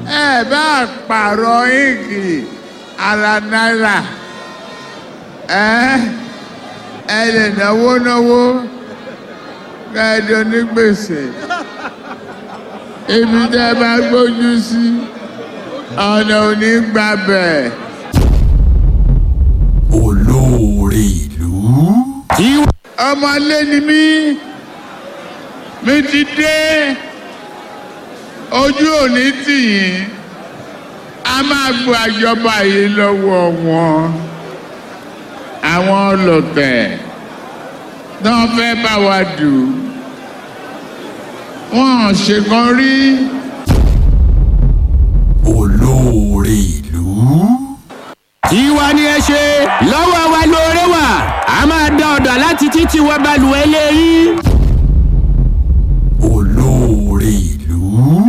ẹ bá pààrọ̀ íǹkì ara náírà ẹ ẹ lè náwó náwó kẹ́ẹ̀dọ̀ ní gbèsè ibi tẹ́ bá gbójú sí ọ̀nà ò ní gbàbẹ̀. olóore ìlú. ọmọlé ni mí mi ti dé ojú òní tì yín a máa gba ìjọba yìí lọ́wọ́ wọn àwọn ọlọ́tẹ̀ náà fẹ́ bá wa dù wọ́n ṣèkan rí olóore ìlú. tiwa ni ẹ ṣe lọ́wọ́ wa lóore wà a máa dá ọ̀dà láti títí wọ balùwẹ̀ lẹ́yìn.